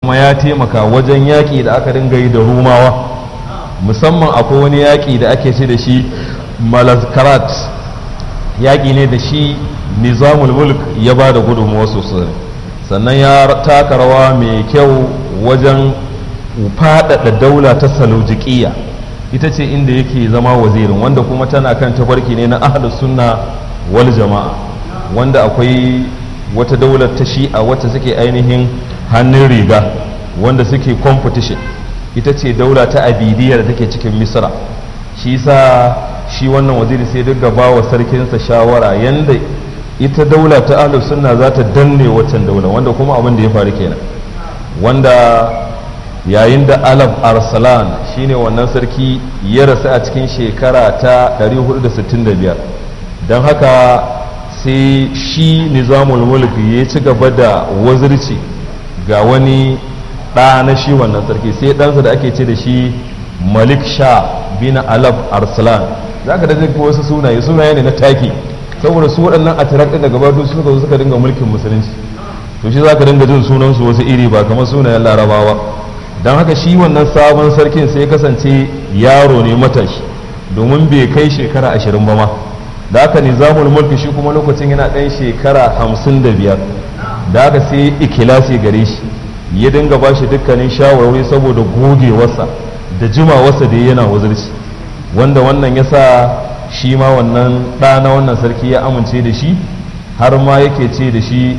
kuma ya taimaka wajen yaƙi da aka dinga yi da rumawa musamman akwai wani yaƙi da ake ce da shi malazkarat yaƙi ne da shi nizamul mulk ya ba da gudunmuwa sosai sannan ya taka rawa mai kyau wajen faɗaɗa daula ta salujiƙiya ita ce inda yake zama wazirin wanda kuma tana kan tafarki ne na ahlus sunna wal jama'a wanda akwai wata daular ta shi'a wacce suke ainihin hannun riga wanda suke competition ita ce daula ta abidiyya da take cikin misra shi sa shi wannan waziri sai duk ba wa sarkinsa shawara yanda ita daula ta ahlus sunna za ta danne waccan daula wanda kuma abin da ya faru kenan wanda yayin da alaf arsalan shine wannan sarki ya rasu a cikin shekara ta 465 don haka sai shi nizamul mulk ya ci gaba da wazirci ga wani ɗa na shi wannan sarki sai ɗansa da ake ce da shi malik sha bin alaf arsalan za ka daga wasu sunaye sunaye ne na taki saboda su waɗannan a tirak ɗin daga batu suka zo suka dinga mulkin musulunci to shi za ka dinga jin sunansu wasu iri ba kamar sunayen larabawa don haka shi wannan sabon sarkin sai kasance yaro ne matashi domin bai kai shekara ashirin ba ma da haka nizamul mulki shi kuma lokacin yana ɗan shekara hamsin da biyar da haka sai ikilasi gare shi ya dinga ba shi dukkanin shawarwari saboda gogewarsa da jimawarsa da yana wazirci wanda wannan ya sa shi ma wannan ɗa na wannan sarki ya amince da shi har ma yake ce da shi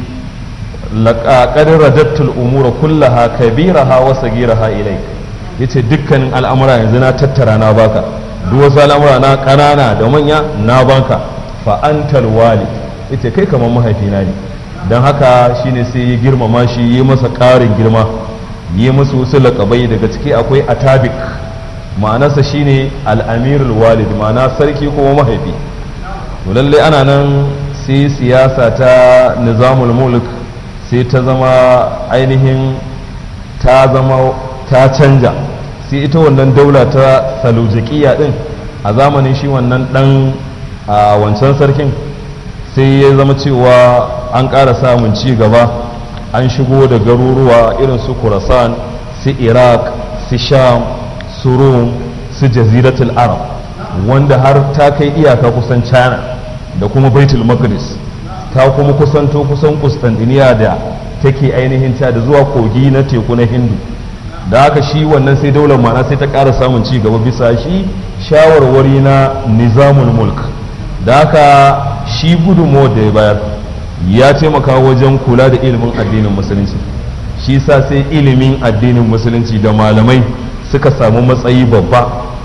laƙaƙarin radattul umura kullaha kabiraha wa sagiraha ilai yace dukkanin al'amura yanzu na tattara na baka duk wasu al'amura na ƙanana da manya na banka fa antal wali yace kai kamar mahaifina ne don haka shine sai ya girmama shi yi masa ƙarin girma yi masa wasu laƙabai daga ciki akwai atabik ma'anarsa shine al'amirul walid ma'ana sarki kuma mahaifi to lallai ana nan sai siyasa ta nizamul mulk sai ta zama ainihin ta zama ta canja sai ita wannan daula ta salujikiya din a zamanin shi wannan dan a wancan sarkin sai ya zama cewa an ƙara samun ci gaba an shigo da garuruwa irin su kurasan su iraq su sham su rum su jaziratul arab wanda har ta kai iyaka kusan china da kuma baitul maqdis ta kuma kusanto kusan Kustantiniya da take ainihin ta da zuwa kogi na teku na hindu da haka shi wannan sai daular mana sai ta ƙara samun ci gaba bisa shi shawarwari na nizamul mulk da haka shi gudunmu da ya bayar ya taimaka wajen kula da ilimin addinin musulunci shi sa sai ilimin addinin musulunci da malamai suka samu matsayi babba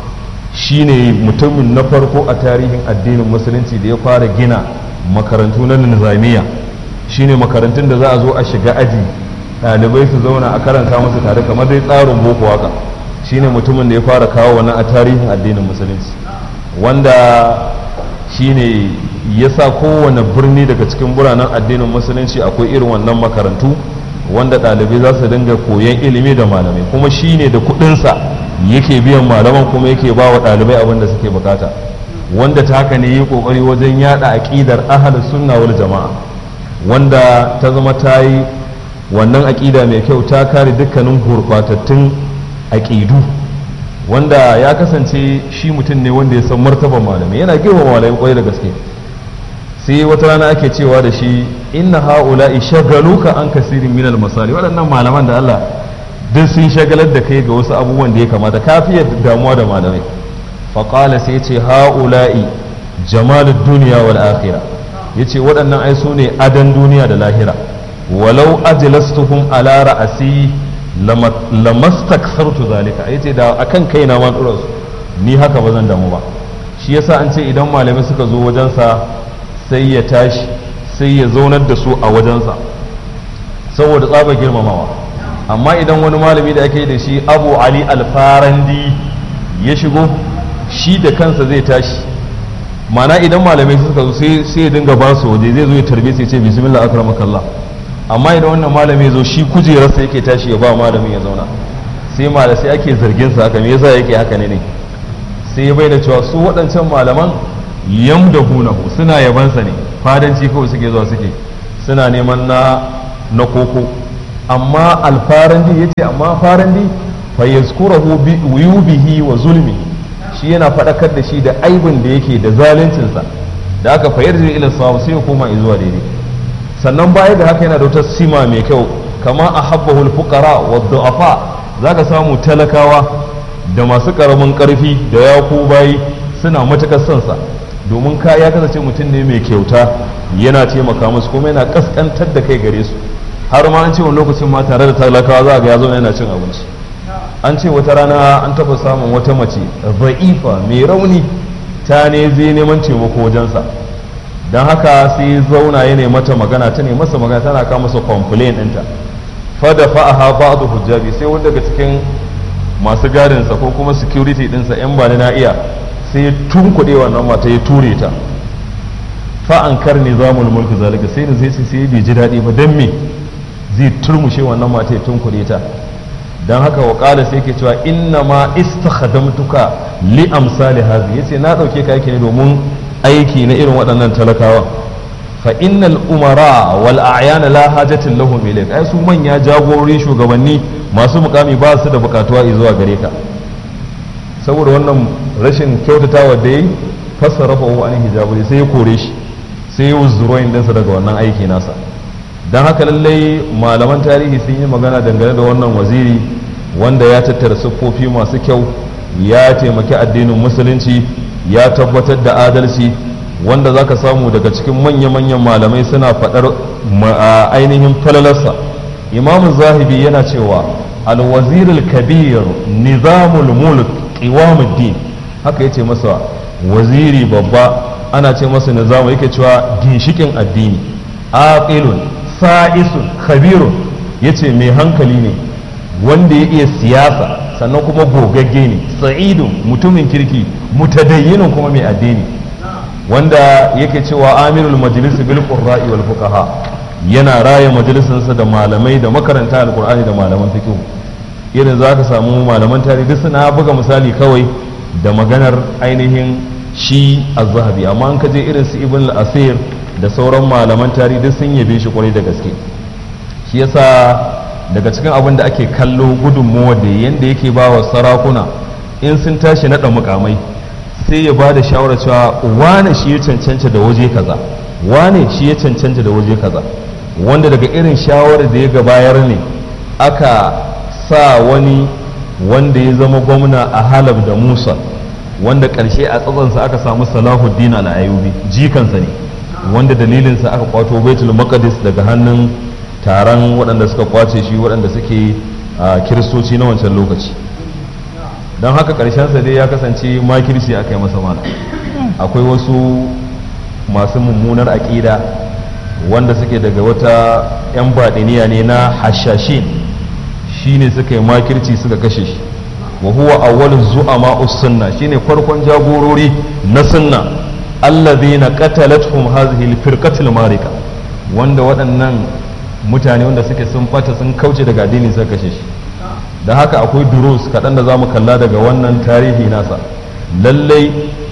shine mutumin na farko a tarihin addinin musulunci da ya fara gina makarantu na nizamiya shine makarantun da za a zo a shiga aji ɗalibai su zauna a karanta musu tare kamar dai tsarin boko haka shine mutumin da ya fara kawo wannan a tarihin addinin musulunci wanda shine ya sa kowane birni daga cikin biranen addinin musulunci akwai irin wannan makarantu wanda ɗalibai za su dinga koyon ilimi da malamai kuma shine da kuɗinsa yake biyan malaman kuma yake ba wa ɗalibai abin da suke bukata wanda ta haka ne yi kokari wajen yada aqidar ahlus sunna wal jama'a wanda ta zama ta yi wannan aqida mai kyau ta kare dukkanin gurbatattun aqidu wanda ya kasance shi mutum ne wanda ya san martaban malamai yana girmama malamai kwarai da gaske sai wata rana ake cewa da shi inna haula'i shagaluka an kasirin minal masali waɗannan malaman da Allah duk sun shagalar da kai ga wasu abubuwan da ya kamata kafiyar damuwa da malamai faƙala sai ce ha'ula'i jamalud duniya wal akhira yace waɗannan ai su ne adan duniya da lahira walau ajlastuhum ala ra'asi lamastaksartu zalika yace da akan kaina ma dora su ni haka ba zan damu ba shi yasa an ce idan malamai suka zo wajensa sai ya tashi sai ya zaunar da su a wajensa saboda tsaba girmamawa amma idan wani malami da ake da shi abu ali alfarandi ya shigo shi da kansa zai tashi mana idan malamai suka zo sai ya dinga ba su waje zai zo ya tarbe sai ce bismillah akramakallah amma idan wannan malami zo shi kujerarsa yake tashi ya ba malamin ya zauna sai malamai sai ake zargin sa haka me yasa yake haka ne ne sai ya bai da cewa su waɗancan malaman yamdahunahu suna yabansa ne fadanci kawai suke zuwa suke suna neman na na koko amma alfarandi ya ce amma farandi fa yazkurahu bi uyubihi wa zulmi shi yana faɗakar da shi da aibin da yake da zaluncinsa da aka fayar da ila sawu sai ya koma zuwa daidai sannan baya da haka yana da wata sima mai kyau kama a habbahul fuqara wa du'afa zaka samu talakawa da masu karamin karfi da yaku bayi suna matukar son sa domin ka ya kasance mutum ne mai kyauta yana taimaka musu kuma yana kaskantar da kai gare su har ma an ce wani lokacin ma tare da talakawa za ga ya zo yana cin abinci an ce wata rana an taɓa samun wata mace za'ifa mai rauni ta ne zai neman taimako wajensa don haka sai zauna ya ne mata magana ta ne masa magana tana kawo masa complain ɗinta fada fa'aha ba'du hujjabi sai wanda daga cikin masu gadinsa ko kuma security ɗinsa yan ba na iya sai ya tunkuɗe wannan mata ya ture ta fa'an kar ne zamul mulki zalika sai da zai sai bai ji daɗi ba don me zai turmushe wannan mata ya tunkuɗe ta don haka wa ƙala sai ke cewa inna ma istakhadamtuka li amsali hazi yace na ɗauke ka yake ne domin aiki na irin waɗannan talakawa fa innal umara wal a'yan la hajatin lahum ilayk ai su manya jagorori shugabanni masu mukami ba su da bukatuwa zuwa gare ka saboda wannan rashin kyautatawa da yayi fassara fa an hijabu sai ya kore shi sai ya wuzzuroyin dinsa daga wannan aiki nasa don haka lallai malaman tarihi sun yi magana dangane da wannan waziri wanda ya tattara siffofi masu kyau ya taimaki addinin musulunci ya tabbatar da adalci wanda za ka samu daga cikin manya-manyan malamai suna faɗar ainihin falalarsa imamu zahibi yana cewa alwazirul kabir nizamul mulk qiwamuddin haka yace masa waziri babba ana ce masa nizamu yake cewa ginshikin addini aqilun sa'isun khabirun yace mai hankali ne wanda ya iya siyasa sannan kuma gogagge ne sa'idun mutumin kirki mutadayyinin kuma mai addini wanda yake cewa amirul majlis bil qurra'i wal fuqaha yana raya majalisinsa da malamai da makaranta alqur'ani da malaman fiqh irin zaka samu malaman tarihi duk suna buga misali kawai da maganar ainihin shi az-zahabi amma an kaje irin su ibn al-asir da sauran malaman tarihi duk sun yabe shi kwarai da gaske shi yasa daga cikin abin da ake kallo gudunmuwa da yanda yake ba wa sarakuna in sun tashi naɗa mukamai sai ya ba da shawarar cewa wane shi ya cancanta da waje kaza wane shi ya cancanta da waje kaza wanda daga irin shawarar da ya gabayar ne aka sa wani wanda ya zama gwamna a halab da musa wanda ƙarshe a tsatsansa aka samu salahuddin al-ayubi jikansa ne wanda dalilinsa aka kwato baitul maqdis daga hannun taron waɗanda suka kwace shi waɗanda suke kiristoci na wancan lokaci don haka ƙarshensa dai ya kasance makirci aka yi masa mana akwai wasu masu mummunar aƙida wanda suke daga wata 'yan baɗiniya ne na hashashin shi ne suka yi makirci suka kashe shi wa huwa awwalin zu'ama sunna shine farkon jagorori na sunna allazina qatalathum hadhihi al-firqatul marika wanda waɗannan mutane wanda suke sun fata sun kauce daga addini suka kashe shi da haka akwai durus kaɗan da za mu kalla daga wannan tarihi nasa lallai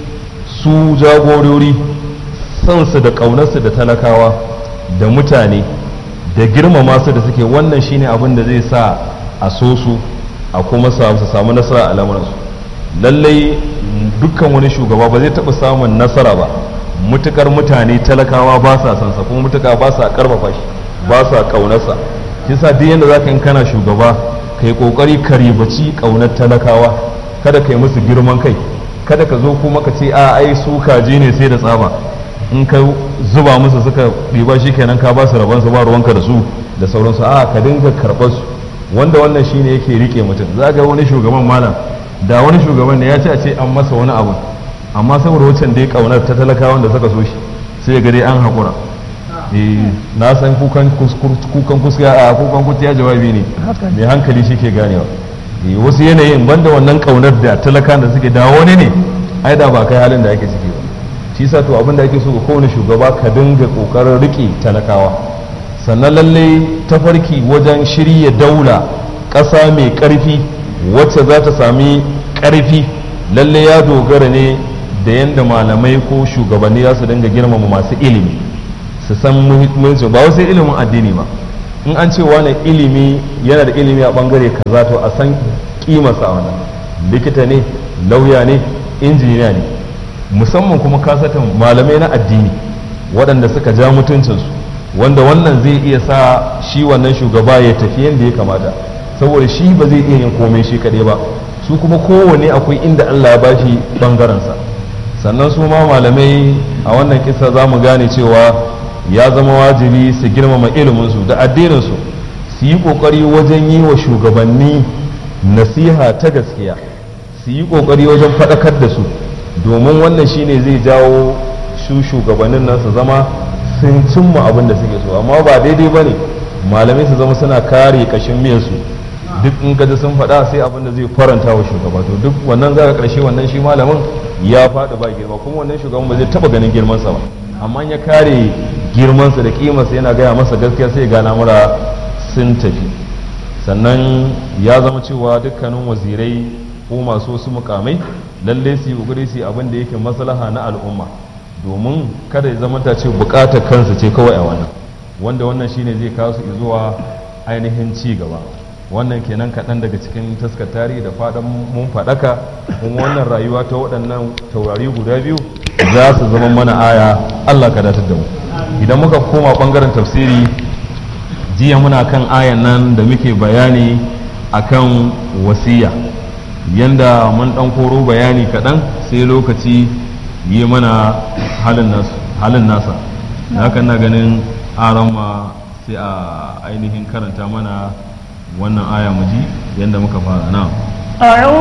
su jagorori sansu da ƙaunarsu da talakawa da mutane da girmama su da suke wannan shine abin da zai sa a so su a kuma su samu nasara a lamuransu lallai dukkan wani shugaba ba zai taɓa samun nasara ba mutukar mutane talakawa ba sa sansa kuma mutuka ba sa karfafa shi ba sa kaunarsa kisa duk yadda za ka yi kana shugaba ka yi kokari ka ribaci kaunar talakawa kada ka yi musu girman kai kada ka zo kuma ka ce a ai su kaji ne sai da tsaba in ka zuba musu suka riba shi kenan ka ba su rabon su ba ruwanka da su da sauransu a ka dinga karɓar su wanda wannan shine yake rike mutum za ga wani shugaban malam da wani shugaban ne ya ce a ce an masa wani abu amma saboda wancan dai kaunar ta talakawan da suka so shi sai ga dai an haƙura na san kukan kuska a kukan kuciya jawabi ne mai hankali shi ke ganewa wasu yanayin banda wannan kaunar da talakan da suke da wani ne ai da ba kai halin da ake ciki ba shi sa to abin da ake so ga kowane shugaba ka dinga kokarin rike talakawa sannan lallai tafarki wajen shirya daula ƙasa mai ƙarfi wacce za ta sami ƙarfi lallai ya dogara ne da yadda malamai ko shugabanni za su dinga girmama masu ilimi su san muhimmanci ba wasu ilimin addini ba in an ce wani ilimi yana da ilimi a bangare kaza to a san kimarsa a wannan likita ne lauya ne injiniya ne musamman kuma kasatan malamai na addini waɗanda suka ja mutuncinsu wanda wannan zai iya sa shi wannan shugaba ya tafi yadda ya kamata saboda shi ba zai iya yin komai shi kaɗai ba su kuma kowane akwai inda allah ya bashi ɓangarensa sannan su ma malamai a wannan kisa za mu gane cewa ya zama wajibi su girmama iliminsu da addininsu su yi ƙoƙari wajen yi wa shugabanni nasiha ta gaskiya su yi ƙoƙari wajen faɗakar da su domin wannan shine zai jawo su shugabannin nan su zama sun cimma abin da suke so amma ba daidai ba ne malamai su zama suna kare ƙashin miyarsu duk in gaji sun faɗa sai abin da zai faranta wa shugaba to duk wannan za ka ƙarshe wannan shi malamin ya faɗi ba girma kuma wannan shugaban ba zai taɓa ganin girmansa ba amma ya kare girmansa da kimarsa yana gaya masa gaskiya sai ga lamura sun tafi sannan ya zama cewa dukkanin wazirai ko masu wasu mukamai lalle su yi kokari su abin da yake maslaha na al'umma domin kada ya zama ta ce bukatar kansa ce kawai a wannan wanda wannan shine zai kawo su zuwa ainihin ci gaba wannan kenan kaɗan daga cikin taskar tarihi da faɗan mun faɗaka kuma wannan rayuwa ta waɗannan taurari guda biyu za su zama mana aya Allah ka datar da mu idan muka koma ɓangaren tafsiri jiya muna kan ayan nan da muke bayani akan wasiya yanda mun ɗan koro bayani kaɗan sai lokaci yi mana halin nasa da haka na ganin aron ma sai a ainihin karanta mana wannan aya mu ji yadda muka fara na